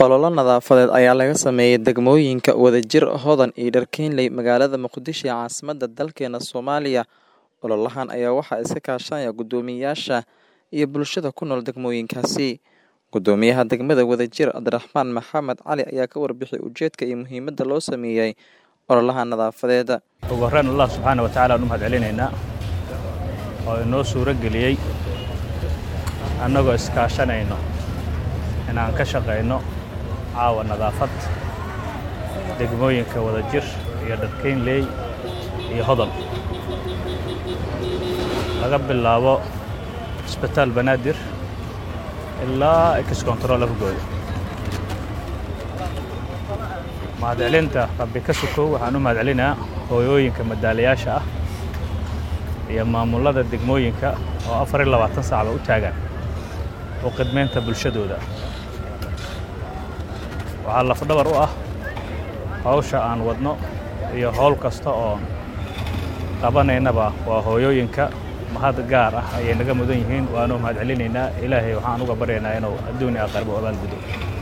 Olole nadaafadeed ayaa laga sameeyay degmooyinka Wadajir, Hodan iyo Dharkeenley magaalada Muqdisho ee caasimadda dalkeena Soomaaliya. Ololahan ayaa waxaa iska kaashanaya guddoomiyeyaasha iyo bulshada ku nool degmooyinkaasi. Guddoomiyaha degmada Wadajir, Cabdiraxmaan Maxamed Cali ayaa ka warbixiyay ujeedka iyo muhiimadda loo sameeyay ololaha nadaafadeed. ugu horreyn allah subxaana wa tacaala aan u mahad celinaynaa oo inoo suuro geliyey annagoo iskaashanayno inaan ka shaqayno caawa nadaafad degmooyinka wadajir iyo dharkeynley iyo hodol laga bilaabo isbitaal banaadir ilaa ex control afgooda mahadcelinta rabbi ka sukow waxaan u mahadcelinayaa hooyooyinka madaalayaasha ah iyo maamullada degmooyinka oo afar iyo labaatan saacba u taagan u khidmaynta bulshadooda waxaa lafdhabar u ah hawsha aan wadno iyo howl kasta oon qabanaynaba waa hooyooyinka mahad gaar ah ayay naga mudan yihiin waanu mahadcelinaynaa ilaahay waxaan uga baryaynaa inuu adduun iyo aqarbo abaalgudo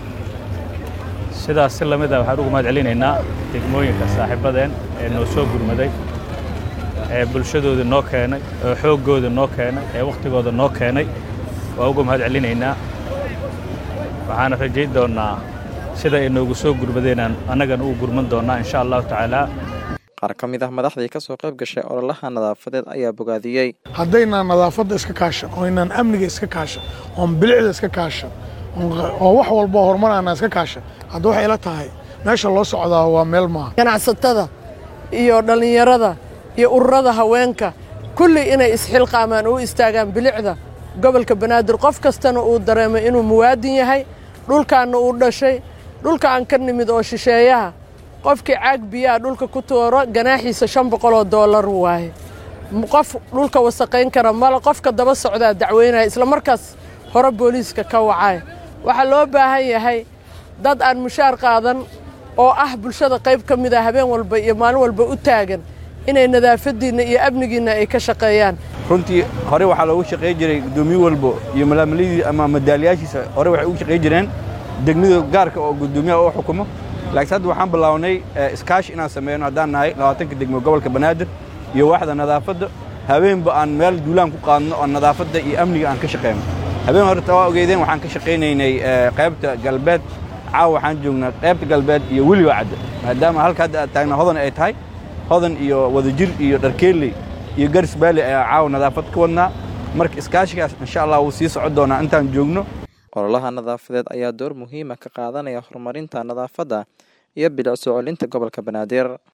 sidaas si lamid ah waxaan uga mahad celinaynaa degmooyinka saaxiibadeen ee noo soo gurmaday ee bulshadooda noo keenay ee xooggooda noo keenay ee wakhtigooda noo keenay waa uga mahad celinaynaa waxaana rajayn doonnaa sida ay noogu soo gurmadeenaan annagana ugu gurman doonnaa insha allahu tacaala Qaar ka mid ah madaxdii ka soo qayb gashay ololaha nadaafadeed ayaa bogaadiyey. haddaynaan nadaafadda iska kaashan oo inaan amniga iska kaashan oon bilicda iska kaashan oon- oo wax walba horumarana iska kaashan hadda waxay ila tahay meesha loo socdaa waa meel maaha ganacsatada iyo dhallinyarada iyo ururada haweenka kulli inay isxilqaamaan oo u istaagaan bilicda gobolka banaadir qof kastana uu dareemay inuu muwaadin yahay dhulkaanna uu dhashay dhulka aan ka nimid oo shisheeyaha qofkii caag biyaha dhulka ku tuuro ganaaxiisa shan boqol oo doolar waaye M- qof dhulka wasaqayn kara male qofka daba socdaa dacweynaya isla markaas hore booliiska ka wacay waxaa loo baahan yahay dad aan mushaar qaadan oo ah bulshada qayb ka mid ah habeen walba iyo maalin walba u taagan inay nadaafadiinna iyo amnigiinna ay ka shaqeeyaan runtii hore waxaa loogu shaqayn jiray guddoomiye walbo iyo malaamalidii ama madaaliyaashiisa hore waxay ugu shaqayn jireen degmada gaarka oo guddoomiyaha u xukumo laakiin hadda waxaan bilownay eh, iskaashi inaan sameeyno haddaan nahay labaatanka degmo gobolka banaadir iyo waaxda nadaafadda habeenba aan meel duulaan ku qaadno oo nadaafadda iyo amniga aan ka shaqeyno habeen horta waa ogeydeen waxaan ka shaqaynaynay eh, qaybta galbeed caawa waxaan joognaa qaybta galbeed iyo weliba cadda maadaama halka hadda aad taagna hodan ay tahay hodan iyo wadajir iyo dharkeeley iyo garis baali ayaa caawa nadaafad ka wadnaa marka iskaashigaas insha allah wuu sii socon doonaa intaan joogno Ololaha nadaafadeed ayaa door muhiim ah ka qaadanaya horumarinta nadaafadda iyo bilic soo celinta gobolka Banaadir.